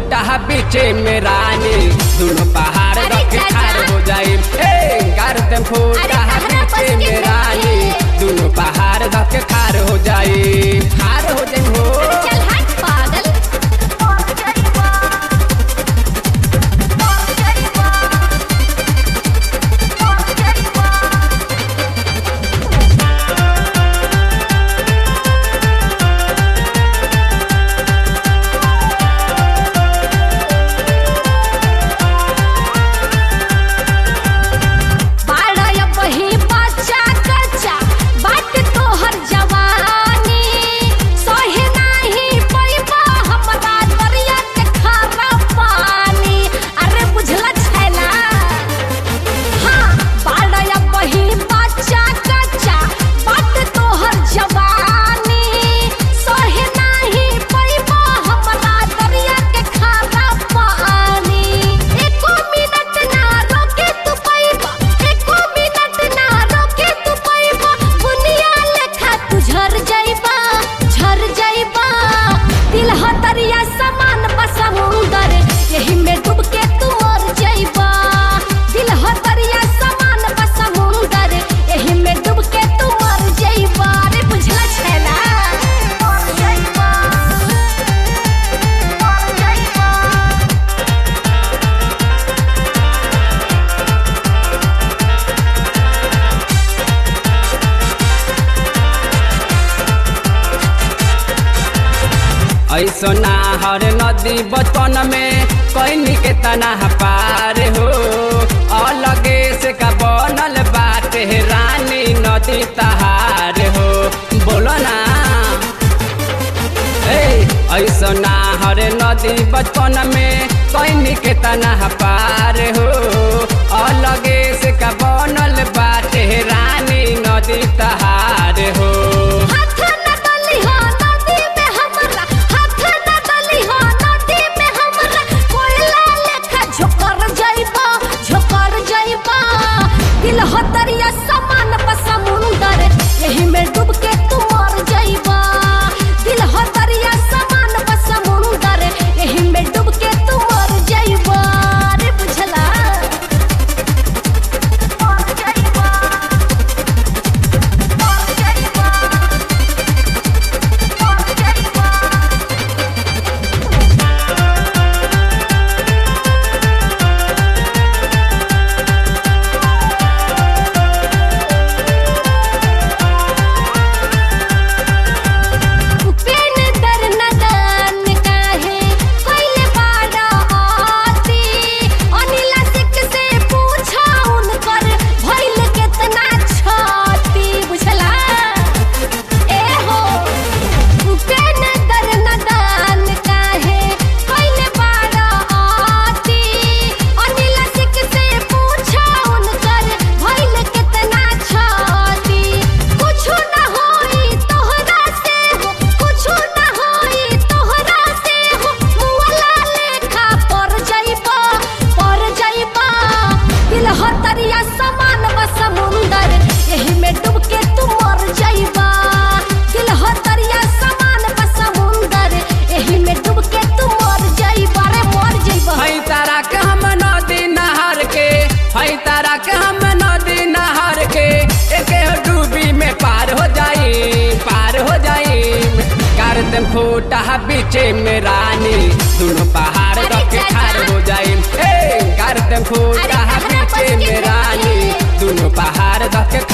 फूटा बीचे में रानी दोनों पहाड़ अरे रख चाचा। खार हो जाई ए कर दे फूटा अरे कहना बीचे बस में के रानी नहीं। दोनों पहाड़ रख खार हो जाई खार हो जाई हो चल हट पागल बाड़ा बही बच्चा कच्चा बाट तोहर जवानी सहे नाही पैबा हमरा दरिया के खारा पानी अरे बुझला छैला हाँ बाड़ा बही बच्चा कच्चा बाट तोहर जवानी सहे नाही पैबा हमरा दरिया के खारा पानी एको मिनट ना रोके तू पैबा एको मिनट ना रोके तू पैबा दुनिया लेखा तू झर जाइबा झर जाइबा दिल हतरिया समान बा समुंदर यही में डूब के तू मर जाइबा दिल हतरिया समान बा समुंदर यही में डूब के तू मर जाइबा रे बुझला छैला मर जाइबा मर जाइबा ऐसो नाहर नदी बचपन में कैनी के तना पार हो अलगे से का बनल बाटे रानी नदी तहार हो बोलो ना ए ऐसो नाहर नदी बचपन में कैनी के तना पार हो अलगे से का बनल बाटे रानी नदी तहार हो हाथ न डली हो नदी में हमरा हाथ न डली हो नदी में हमरा कोयला लेखा झोकर जाइबा झोकर जाइबा दिल हो दरिया समान बा समुंदर यही में डूब के तू मर जाइबा दिल हो दरिया समान बा समुंदर यही में डूब के तू मर जाइबा रे बुझला मर जाइबा मर जाइबा पेन दर नदन काहे कोइले बाड़ा आती अनिला सिक से पूछा उनकर भइल केतना छाती बुझला ए हो पेन दर नदन काहे कोइले बाड़ा आती अनिला सिक से पूछा उनकर भइल केतना छाती कुछु ना होई तोहरा से हो कुछु ना होई तोहरा से हो मुअला लेखा पर जाइबा पर जाइबा दिल हतरिया समान बा समुंदर यही में डूब के तू मर जाइबा दिल हतरिया समान बा समुंदर यही में डूब के तू मर जाइबा रे मर जाइबा हई तारा के हम नदी नहर के हई तारा के हम नदी नहर के एके डूबी में पार हो जाई पार हो जाई कर दे फूटा बीचे में रानी दोनों पहाड़ अरे रख चाचा। खार हो जाई ए कर दे फूटा अरे कहना बस बीचे के में रानी नहीं। दोनों पहाड़ रख